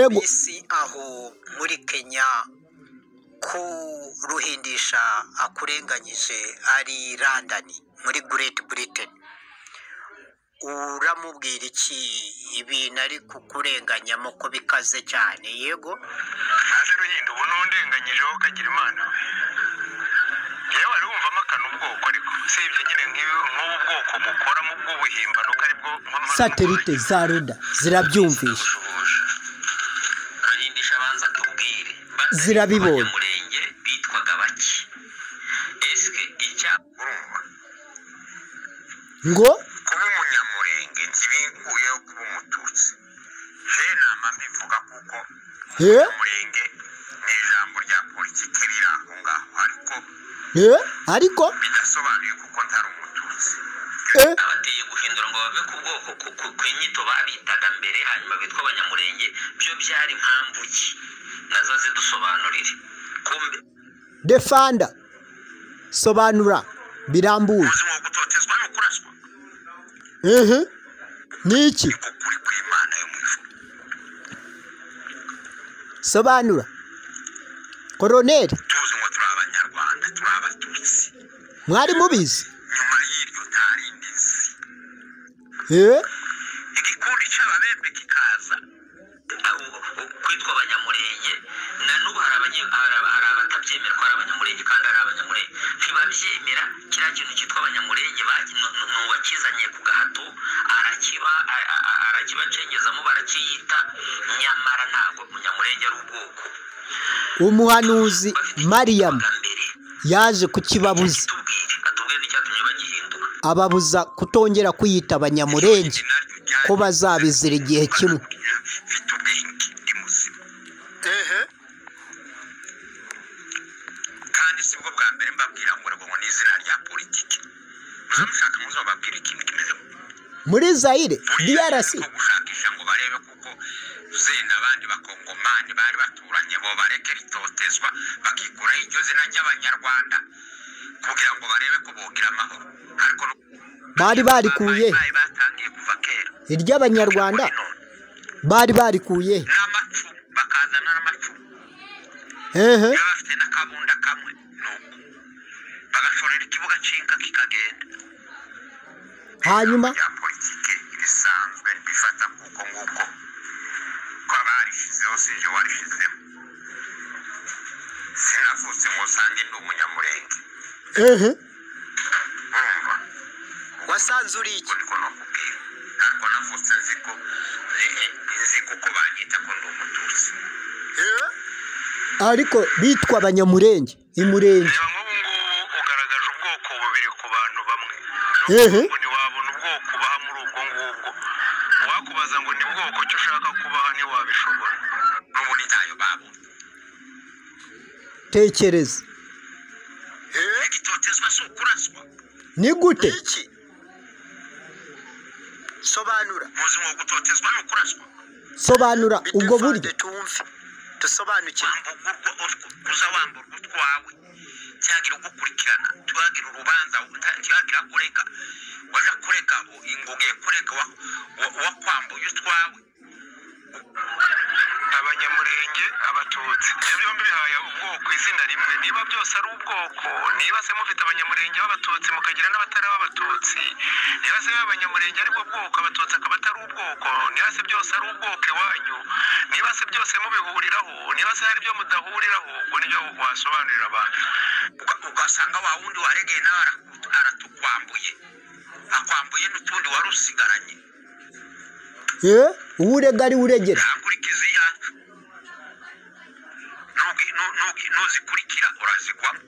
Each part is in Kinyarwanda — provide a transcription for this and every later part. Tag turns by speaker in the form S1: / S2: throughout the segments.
S1: amisi aho muri kenya kuruhindisha akurenganyije ari randani muri Great Britain uramubwira iki ibintu ari kukurenganyamo ko bikaze cyane yego
S2: ntaze ruhinda ubu n'undenganyijeho ukagira imana yewe arumvamo akantu ubwoko ariko usibye nyine nk'ibi- nk'ubu bwoko mukoramo bw'ubuhimbano ko aribwo
S3: satelite za roda zirabyumvisha
S2: zirabwumvisha
S4: arahindisha abanza akabwire
S3: Zirabibonye.
S4: abanyamurenge bitwaga bake esike icyapa
S2: urumva
S3: ngo
S2: kuba umunyamurenge nzi bikuyeho kuba umututsi je nama mbivuga kuko
S3: eh
S2: umurenge ni ijambo rya politiki riri aho ngaho ariko
S3: eh ariko
S2: bidasobanuye kuko ntari umututsi
S3: eh
S4: abateye guhindura ngo bave ku bwoko ku- ku- ku inyito babitaga mbere hanyuma bitwa abanyamurenge byo byari mpamvu ki nazo zidusobanurire kumbe
S3: defanda sobanura birambuye
S2: ubuzima gutotezwa ni ukuraswa
S3: ehe niki
S2: kukuri kw'imana yo mu ijuru
S3: sobanura koroneri
S2: tuzi ngo turi abanyarwanda turi abatutsi
S3: mwari mubizi
S2: nyuma y'iryo nta rindi nzi
S3: eh
S2: igikundi cy'ababembe kikaza
S4: aho kwitwa abanyamurenge na n'ubu hari abanye- hari aba- hari abatabyemera ko ari abanyamurenge kandi ari abanyamurenge ntibabyemera kiriya kintu cyitwa abanyamurenge bagi- nu- nu- ni uwakizanye ku gahato arakiba a- a- a- arakibacengezamo barakiyita nyamara ntabwo umunyamurenge ari ubwoko
S3: umuhanuzi mariyamu
S4: Bwa mbere
S3: yaje kukibabuza
S4: tubwire atubwire n'icyatumye bagihindura
S3: ababuza kutongera kwiyita abanyamurenge ko bazabizira igihe kimwe
S2: mfite ubwenge ndi muzima
S1: ehe
S2: kandi si bwo bwa mbere mbabwira ngo ngo ni izina rya politiki muze mushaka muze bababwire ikintu kimeze
S3: muri zayire drc
S2: ko gushakisha ngo barebe kuko zenda abandi bakongomani bari baturanye bo bareke ritotezwa bakikuraho iryo zina ry'abanyarwanda kugira ngo barebe ko bogira amahoro ariko
S3: bari barikuye
S2: bari batangiye kuva kera
S3: iry'abanyarwanda bari barikuye
S2: n'amacumu bakazana n'amacumu
S3: ehe
S2: baba bafite n'akabunda kamwe nuko bagashorera ikibuga cy'inka kikagenda
S3: hanyuma
S2: rya politiki ibisanzwe bifata kuko nguko ko abarishizeho si jye warishizeho sinavutse ngo usange ndi umunyamurenge
S3: ehe
S2: urumva
S1: wasanze uri iki
S2: ubwo niko nakubwira ariko navutse nzi ko eh, eh, nzi kuko banyita ko ndi umututsi
S1: Eh?
S3: ariko bitwa abanyamurenge imurenge
S2: reba nk'ubu ngubu ugaragaje ubwoko bubiri ku bantu bamwe
S3: Ehe.
S2: ngo ntiwabona ubwoko ubaha muri ubwo ngubwo uwakubaza ngo ni bwoko cyo ushaka kubaha ntiwabishobora n'ubundi ntayo babona
S3: tekereza
S1: Eh?
S2: igitotezwa si ukuraswa
S3: ni gute
S1: iki sobanura
S2: ubuzima gutotezwa ni ukuraswa
S3: sobanura ubwo buryo
S1: Bidufande tumve dusobanukirwe
S2: wamburwa utwo uza wamburwa utwawe cyagira ugukurikirana tuhagira urubanza ntihagira kureka waja kureka inguge kureka wa- wa- wakwambuye utwawe
S5: abanyamurenge abatutsi ibyo byombi bihaye ubwoko izina rimwe niba byose ari ubwoko niba se mufite abanyamurenge b'abatutsi mukagira n'abatari ab'abatutsi niba se abanyamurenge aribwo bwoko abatutsi akaba atari ubwoko niba se byose ari ubwoko iwanyu niba se byose mubihuriraho niba se hari ibyo mudahuriraho ubwo nibyo wasobanurira abantu
S2: Uga- ugasanga wa wundi waregeye nawe araku- aratukwambuye akwambuye n'utundi wari usigaranye
S3: eh uwo urega ari we uregera
S2: ntagurikize iyacu Nugi- nu- nugi- nuzikurikira urazigwamo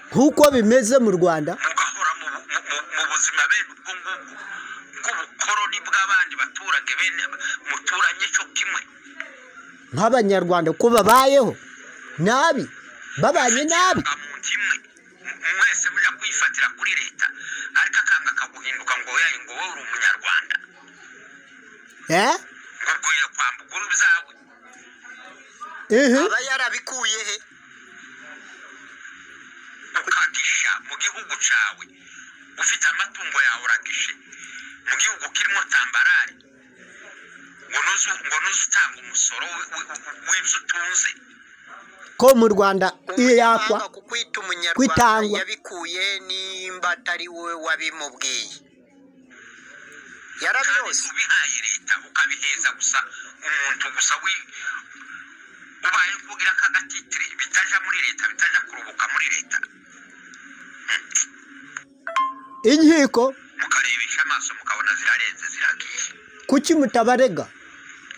S3: nk'uko bimeze mu rwanda
S2: mugahora mu bu- mu- mu- mu buzima bene ubwo ngubwo bw'ubukoroni bw'abandi baturage bene muturanye cyo kimwe
S3: nk'abanyarwanda ko babayeho nabi babanye nabi
S2: Muba mu nzu imwe M- mwese mujya kwifatira kuri leta ariko akanga akaguhinduka ngo yaye ngo wowe uri umunyarwanda
S3: eh
S2: ngo ugiye kwambuka uri ubwawe
S3: ehe
S1: aba yarabikuye he
S2: ukagisha mu gihugu cyawe ufite amatungo yawe uragishe mu gihugu kirimo tambarari ngo nuze ngo nuze utanga umusoro wi- wi- w'ibyo utunze
S3: ko mu rwanda iyo yakwa
S1: Umunyamahanga kukwita umunyarwanda
S3: kwitangwa.
S1: yabikuye nimba atari we wabimubwiye
S2: kandi
S1: yarabyose
S2: ubihaye leta ukabiheza gusa umuntu gusa wi ubaye kugira ka gatitire bitaja muri leta bitaja kurubuka muri leta
S3: inkiko
S2: mukarebesha amaso mukabona zirarenze ziragiye
S3: kuki mutabarega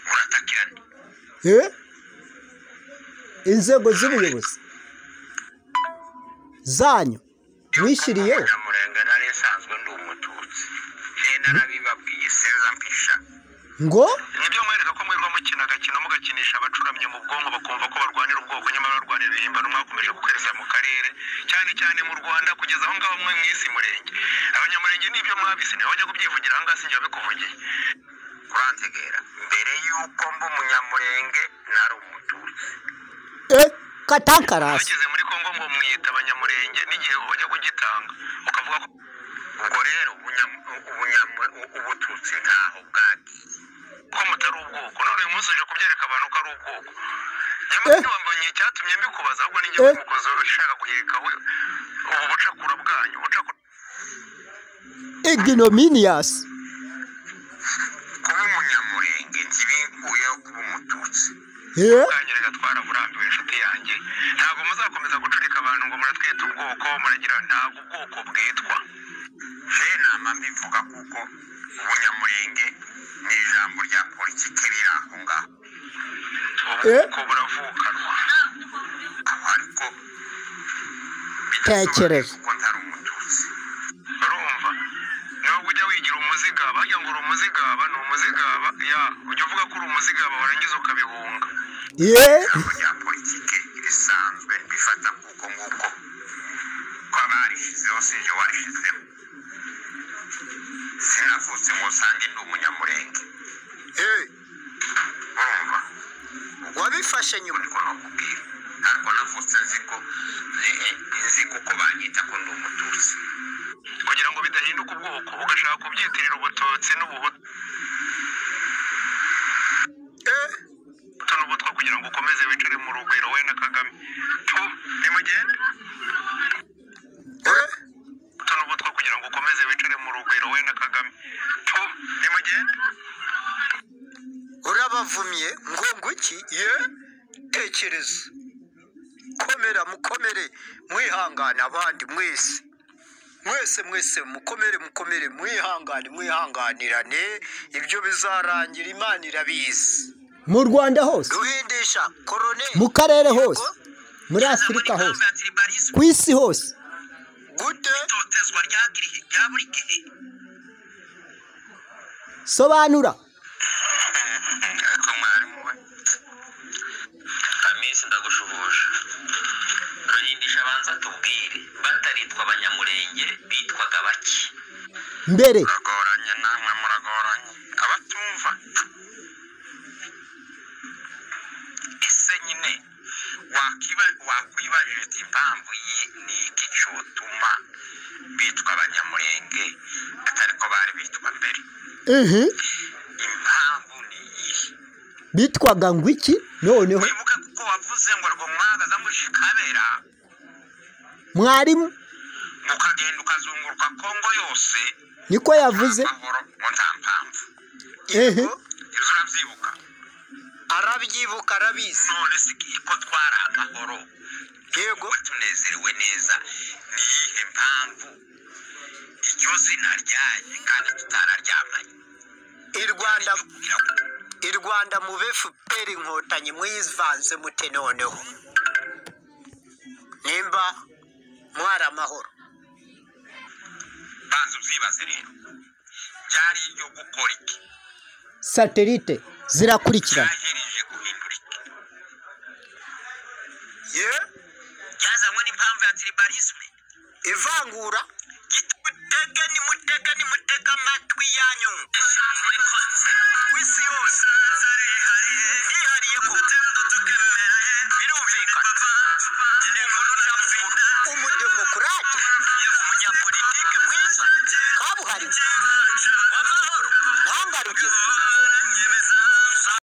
S2: muratakirana
S3: Eh? inzego z'ubuyobozi zanyu mwishyiriyeho
S2: murenga nari nsanzwe ndi umututsi nenda nabibabwiye seza mpisha
S3: ngo
S5: nibyo mwereka ko mwirirwa mukina agakino mugakinisha abacuramye mu bwonko bakumva ko barwanira ubwoko nyamara barwanira ibihimbano mwakomeje gukoreza mu karere cyane cyane mu rwanda kugeza aho ngaho mwe mwisi murenge abanyamurenge nibyo mwabise niba wajya kubyivugira ahangaha sinjya bikuvugiye
S2: kurantegera mbere y'uko mba umunyamurenge nari umututsi
S3: eh, katakarasi
S5: bageze muri kongo ngo mwiyita abanyamurenge n'igihe wajya kugitanga ukavuga ko
S2: ubwo rero ubunyam- ubunyamu- ubututsi ntaho bwagiye
S5: ko mutari ubwoko none uyu munsi uje kubyereka abantu ko ari ubwoko nyamara
S3: Eh.
S5: ntiwambonye icyatumye mbikubaza ahubwo ni
S3: Eh.
S5: njyewe umukozi ushaka guhirikaho ubu bucakura bwanyu bucakura
S3: ignominias
S2: kuba umunyamurenge ntibikuyeho kuba umututsi
S3: Eh?
S5: bwanyu gatwara burambiwe inshuti yanjye ntabwo muzakomeza gucurika abantu ngo muratwita ubwoko muragira ntabwo ubwoko bwitwa
S2: je nama mbivuga kuko ubunyamurenge ni ijambo rya politiki riri aho ngaho
S5: ubwoko buravukanwa
S2: aho ariko
S3: Tekereza.
S2: kuko ntari umututsi
S5: urumva niba ujya wigira umuzigaba bajya ngo uri umuzigaba ni umuzigaba ya ujya uvuga ko uri umuzigaba warangiza ukabihunga
S3: Eh?
S2: ijambo rya politiki risanzwe rifata kuko nguko ko abarishizeho sinjye warishyizemo sinavutse ngo usange ndi umunyamurenge
S1: Eh,
S2: urumva
S1: wabifashe nyuma
S2: ariko nakubwira ntabwo navutse nzi ko ni- nzi kuko banyita ko ndi umututsi
S5: kugira ngo bidahinduka ubwoko ugashaka kubyitirira ubututsi n'ubuhutu
S1: Eh,
S5: n'ubutwa kugira ngo ukomeze wicare mu rugwiro we na kagame tu nimugende
S1: eh,
S5: ubuto n'ubutwa kugira ngo ukomeze wicare mu rugwiro we na kagame tu nimugende
S1: urabavumye ngo nguki ye tekereza komera mukomere mwihangane abandi mwese mwese mwese mukomere mukomere mwihangane mwihanganirane ibyo bizarangira imana irabizi
S3: mu rwanda hose
S1: duhindisha koroneri
S3: mu karere hose muri afurika hose ku isi hose
S1: gute
S2: itotezwa rya giri- rya buri gihe
S3: sobanura
S2: ariko mwarimu we
S4: kamisi ndagushuhuje rurindisha abanza tubwire bataritwa abanyamurenge bitwaga baki
S3: mbere
S2: muragoranye namwe muragoranye abatumva ese nyine wakwiba- wakwibajije uti impamvu iyi ni iki cyotuma bitwa abanyamurenge atari ko bari bitwa mbere
S3: Mhm.
S2: impamvu ni iyihe
S3: bitwaga ngo iki noneho
S2: wibuke kuko wavuze ngo rwomwagaza mushikabera
S3: mwarimu
S2: ngo ukagenda ukazunguruka kongo yose
S3: niko yavuze
S2: amahoro ngo nta mpamvu
S3: ehe
S2: ibyo urabyibuka
S1: arabyibuka arabizi
S2: none se ko twari amahoro
S1: yego
S2: tuba tunezerewe neza ni iyihe mpamvu iryo zina ryaje kandi tutararyamanye
S1: i rwanda
S2: kugira ngo
S1: i rwanda mu fpr inkotanyi mwivanze mute noneho nimba mwari amahoro
S2: banza ubyibaze rero ryari iryo gukora iki
S3: satelite zirakurikirana
S2: ryaherije guhindura iki
S1: ye
S2: ryazanywe n'impamvu ya tiribarisme
S1: ivangura
S2: mutege nimutege nimutege amatwi yanyu kwisi yose